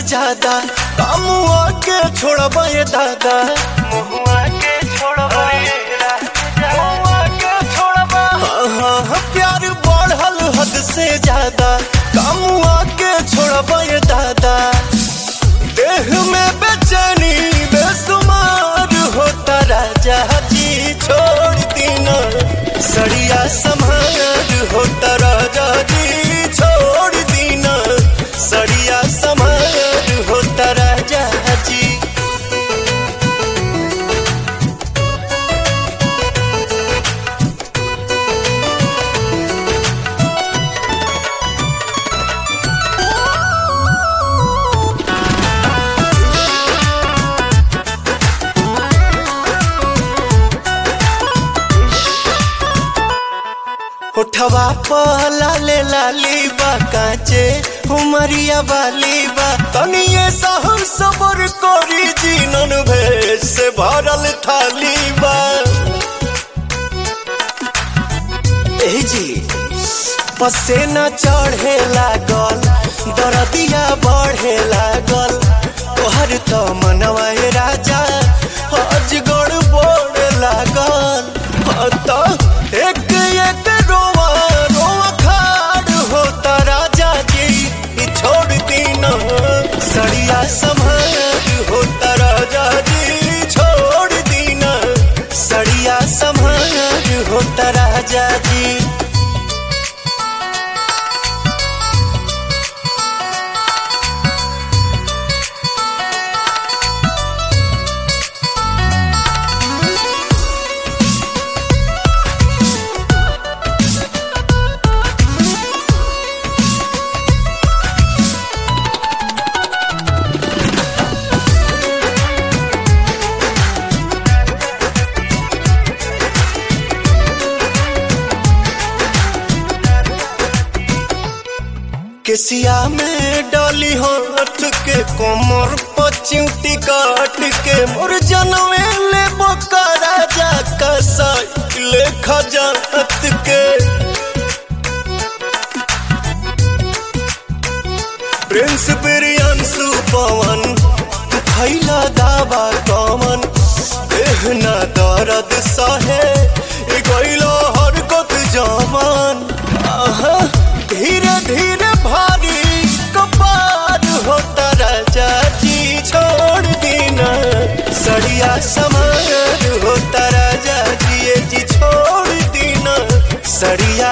ज्यादा कामुआ के छोड़बा ये दादा मुहुआ के छोड़बा ये राजा मुहुआ के छोड़बा हाँ, हाँ, हाँ, प्यार बढ़ल हद से ज्यादा कामुआ के छोड़बा ये दादा देह में बेचैनी बेसुमार होता राजा जी छोड़ दीना सड़िया समार होता राजा जी छोड़ दीना सड़िया समार होता राजा जी उठवा पहला ले लाली बा काचे उमरिया वाली बा तनिए सहर सबर कोरी जीनन भेष से भरल थाली बा ए जी पसेना चढ़े लागल दरदिया बढ़े लागल तोहर तो मनवा ए राजा अजगड़ बोड़ लागल हाँ तो एक एक रोवा रोवा खाड़ होता राजा जी ई छोड़ दीना सड़िया समार होता राजा जी छोड़ दीना सड़िया समार होता राजा जी केसिया में डाली हाथ के कोमर पचिउटी काट के मोर जनवे ले बोका राजा का साइकिल खजात के प्रिंस बिरियांसु पवन खैला दावा कमन देहना दर्द सहे ए गइलो हरकत जमान आहा धीरे धीरे भारी कपार होता राजा जी छोड़ दीना सड़िया समार होता राजा जी ये जी छोड़ दीना सड़िया